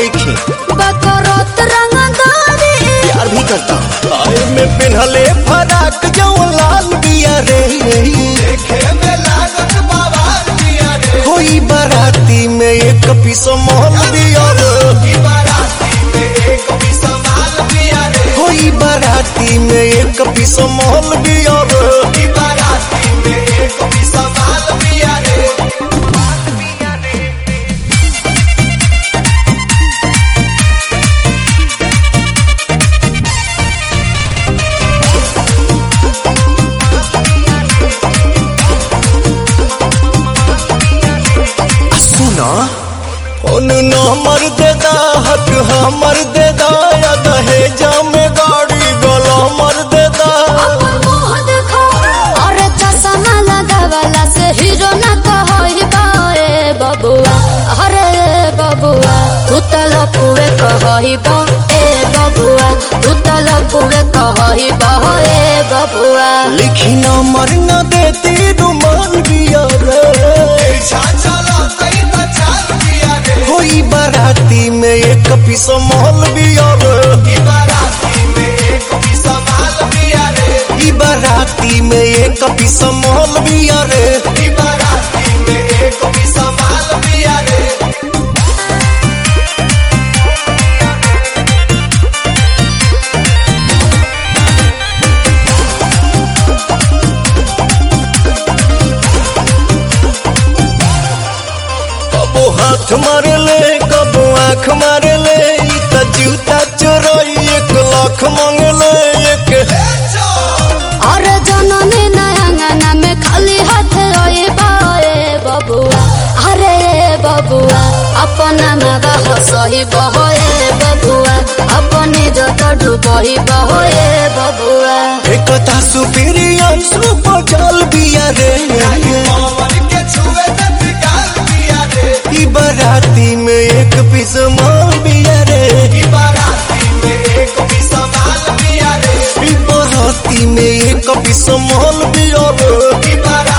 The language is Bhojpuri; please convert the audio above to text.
नहीं बकरोत रंगदारी प्यार भी करता आए में पिन्हले फराक जो लाल बिया रे कोई बाराती में एक पीस मोहल दिया रे कोई बाराती में एक पीस मोहल दिया रे सुना उन नंबर दे दा हक हमर दे दा या दहेजा में गाड़ी गला मर दे दा मुंह देखो और चश्मा लगावला से हीरो न कहई बाए बबुआ अरे बबुआ तू त लपुए कहई बा ए बबुआ तू त लपुए कहई बा ए बबुआ लिखी नंबर न देती रुमान बिया रे कोई बाराती में एक पीस मोहल बिया रे ई बाराती में एक पीस मोहल बिया रे कबो हाथ मारे ले कबो आँख मारे ले ई त जूता चोरई एक लाख मांगे ले एक और जननी नयंगना में खाली हाथ रोए बाए बबुआ अरे बबुआ अपना मगा हसही बहोए बबुआ अपनी जत डूबही बहोए बबुआ एकता सुपीरियर सुपर जल बिया रे ई बाराती में एक पीस माल बिया रे ई बाराती में एक पीस माल बिया रे